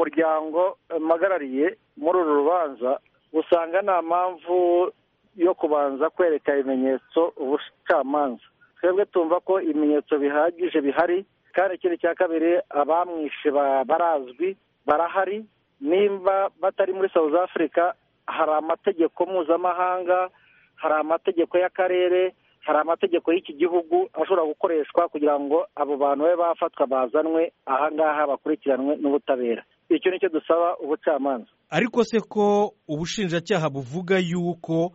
umuryango mpagarariye muri uru rubanza usanga nta mpamvu yo kubanza kwereka ibimenyetso ubucamanza twebwe tumva ko ibimenyetso bihagije bihari kandi ikindi cya kabiri abamwishe barazwi barahari nimba batari muri south africa hari amategeko mpuzamahanga hari amategeko y'akarere hari amategeko y'iki gihugu ashobora gukoreshwa kugira ngo abo bantu babe bafatwa bazanwe ahangaha bakurikiranwe n'ubutabera icyo ni cyo dusaba ubucamanza ariko se ko ubushinjacyaha buvuga yuko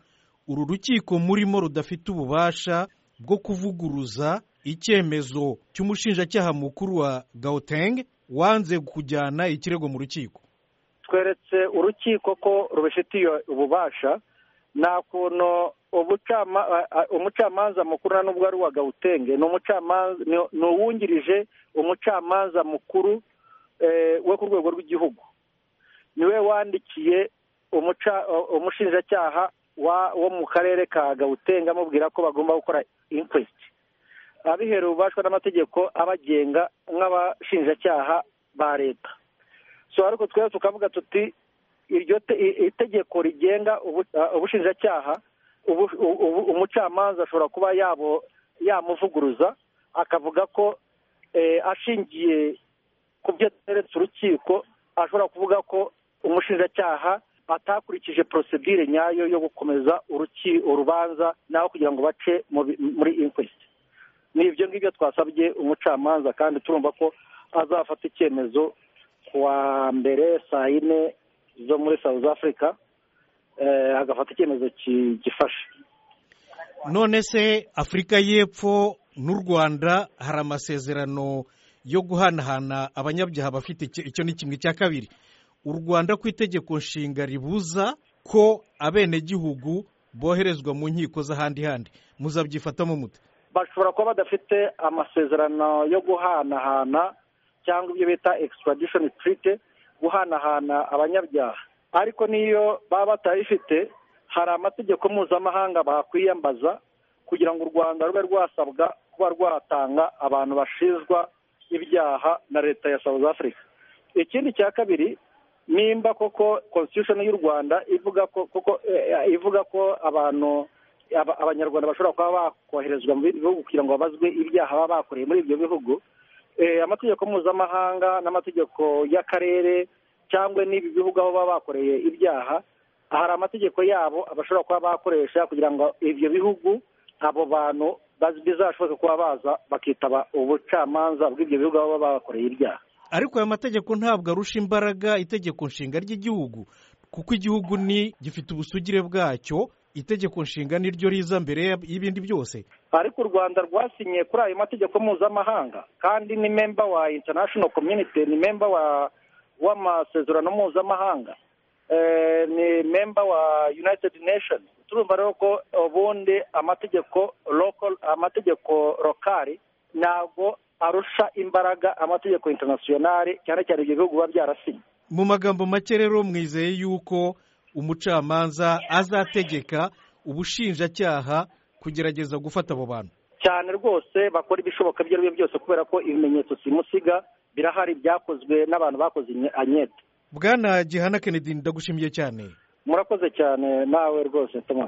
uru rukiko murimo rudafite ububasha bwo kuvuguruza icyemezo cy'umushinjacyaha mukuru wa gauteng wanze kujyana ikirego mu rukiko tweretse urukiko ko rubifitiye ububasha nta kuntu umucamanza mukuru na n'ubwo ari uwa gawutenge ni uwungirije umucamanza mukuru we ku rwego rw'igihugu niwe wandikiye umushinjacyaha wo mu karere ka gawutenge amubwira ko bagomba gukora inkwesiti abiherewe ububashwa n'amategeko abagenga nk'abashinjacyaha ba leta so ariko twese tukavuga tuti iryo itegeko rigenga ubushinjacyaha umucamanza ashobora kuba yamuvuguruza akavuga ko ashingiye ku byo ateretse urukiko ashobora kuvuga ko umushinjacyaha atakurikije porosidire nyayo yo gukomeza urubanza nawe kugira ngo bace muri inkwesiti ni ibyo ngibyo twasabye umucamanza kandi turumva ko azafata icyemezo kuwa mbere saa yine zo muri south africa agafata icyemezo gifashe none se afurika y'epfo n'u rwanda hari amasezerano yo guhanahana abanyabyaha bafite icyo ni kimwe cya kabiri u rwanda ku itegeko nshinga ribuza ko abenegihugu boherezwa mu nkiko z'ahandi handi muzabyifatamo mute bashobora kuba badafite amasezerano yo guhanahana cyangwa ibyo bita extradishoni tirite guhanahana abanyabyaha ariko n'iyo baba batayifite hari amategeko mpuzamahanga bakwiyambaza kugira ngo u rwanda rube rwasabwa kuba rwatanga abantu bashinjwa ibyaha na leta ya south africa ikindi cya kabiri nimba koko constitution y'u rwanda ivuga ko koko ivuga ko abantu abanyarwanda bashobora kuba bakoherezwa mu bihugu kugira ngo babazwe ibyaha baba bakoreye muri ibyo bihugu amategeko mpuzamahanga n'amategeko y'akarere cyangwa n'ibi bihugu aho baba bakoreye ibyaha hari amategeko yabo bashobora kuba bakoresha kugira ngo ibyo bihugu abo bantu bizashoboke kuba baza bakitaba ubucamanza bw'ibyo bihugu aho baba bakoreye ibyaha ariko aya mategeko ntabwo arusha imbaraga itegeko nshinga ry'igihugu kuko igihugu ni gifite ubusugire bwacyo itegeko nshinga niryo riza mbere y'ibindi byose ariko u rwanda rwasinye kuri ayo mategeko mpuzamahanga kandi ni memba wa international community ni memba wa w'amasezerano mpuzamahanga ni memba wa united nation turumva rero ko ubundi amategeko amategeko lokari ntabwo arusha imbaraga amategeko internationale cyane cyane ibyo bihugu biba byarasinye mu magambo make rero mwizeye yuko umucamanza azategeka ubushinjacyaha kugerageza gufata abo bantu cyane rwose bakora ibishoboka ibyo ari byo byose kubera ko ibimenyetso simusiga birahari byakozwe n'abantu bakoze anyete bwana gihana kennedy ndagushimiye cyane murakoze cyane nawe rwose thomas